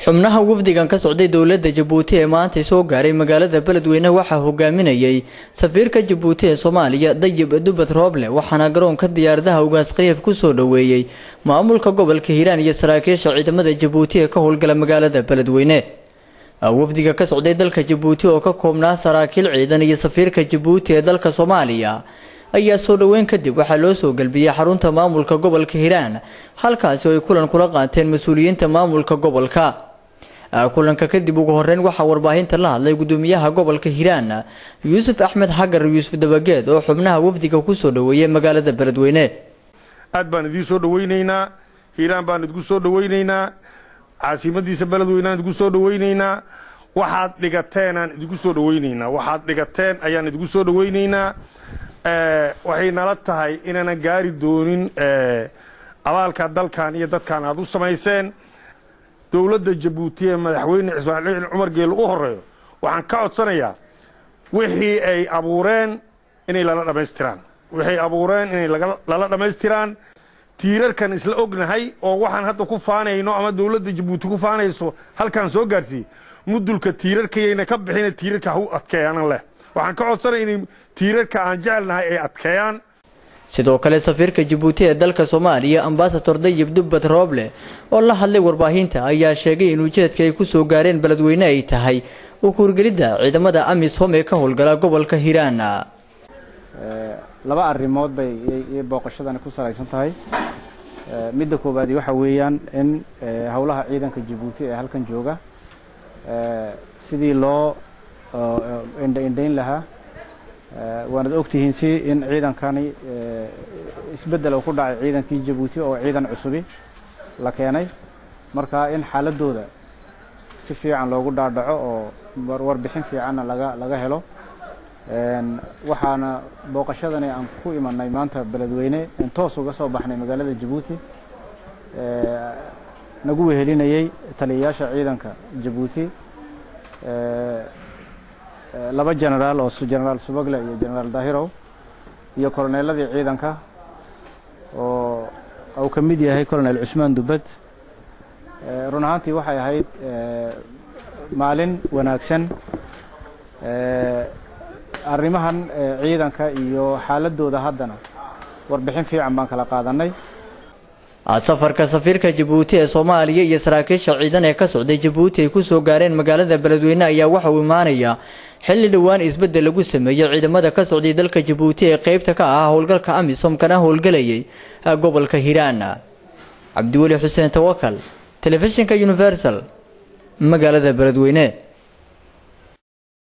xubnaha wafdigan ka socday dowladda jabuuti ee maanta soo gaaray magaalada beledweyne waxaa hogaaminayay safiirka jabuuti ee soomaaliya dayib dubad rooble waxaana garoonka diyaaradaha ugaas khaliif kusoo dhoweeyey maamulka gobolka hiiraan iyo saraakiisha ciidamada jabuuti ee ka howlgala magaalada beledweyne wafdiga ka socday dalka jabuuti oo ka koobnaa saraakiil ciidan iyo safiirka jabuuti ee dalka soomaaliya ayaa soo dhoweyn kadib waxaa loo soo galbiyey xarunta maamulka gobolka hiiraan halkaasi oo ay kulan kula qaateen mas-uuliyiinta maamulka gobolka kulanka kadib ugu horeyn waxaa warbaahinta la hadlay gudoomiyaha gobolka hiiraan yuusuf axmed xagar yuusuf dabageed oo xubnaha wafdiga kusoo dhoweeyey magaalada beledweyne aad baan idiin soo dhoweynaynaa hiiraan baan idinku soo dhoweynaynaa caasimadiisa beledweynaan idinku soo dhoweynaynaa waxaad dhigateenaan idinku soo dhoweynaynaa waxaad dhigateen ayaan idinku soo dhoweynaynaa waxay nala tahay inaanan gaari doonin abaalka dalkan iyo dadkan aad u samayseen dowladda jabuuti ee madaxweyne ismaaciil cumar geelle u horeeyo waxaan ka codsanayaa wixii ay abuureen inay lala dhammaystiraan waxay abuureen inay lala dhammaystiraan tiirarkan isla ognahay oo waxaan hadda ku faanayno ama dowladda jabuuti ku faanayso halkaan soo gaarsiiyey mudulka tiirarkayayna ka bixina tiirarka ha u adkeeyaanan leh waxaan ka codsanaya inay tiirarka aan jecelnahay ay adkeeyaan sidoo kale safiirka jabuuti ee dalka soomaaliya ambasador dayib dubbad rooble oo la hadlay warbaahinta ayaa sheegay in ujeedka ay kusoo gaareen beledweyne ay tahay u kuurgelidda ciidamada amisom ee ka howlgala gobolka hiiraan laba arrimood bay booqashadani ku salaysan tahay midda koowaadi waxa weeyaan in howlaha ciidanka jabuuti ee halkan jooga sidii loo indhaindhayn lahaa waanad ogtihiin si in ciidankani isbeddel uu ku dhacay ciidankii jabuuti oo ciidan cusubi la keenay marka in xaaladooda si fiican loogu dhaadhaco oo warbixin fiicanna laga laga helo waxaana booqashadani aan ku imanay maanta beledweyne in toos uga soo baxnay magaalada jabuuti nagu wehelinayey taliyayaasha ciidanka jabuuti laba genaraal oo genaraal subagle iyo genaraal dahirow iyo koroneeladii ciidanka oo uu ka mid yahay colonel cusmaan dubad run ahaantii waxay ahayd maalin wanaagsan arrimahan ciidanka iyo xaaladooda haddana warbixin fiican baan kala qaadanay safarka safiirka jabuuti ee soomaaliya iyo saraakiisha ciidan ee ka socday jabuuti ay kusoo gaareen magaalada beledweyne ayaa waxa uu imaanayaa xilli dhowaan isbeddel lagu sameeyey ciidamada ka socday dalka jabuuti ee qeybta ka ah howlgalka amisom kana howlgelayay gobolka hiiraan cabdiweli xuseen tawakal telefishinka universal magaalada beledweyne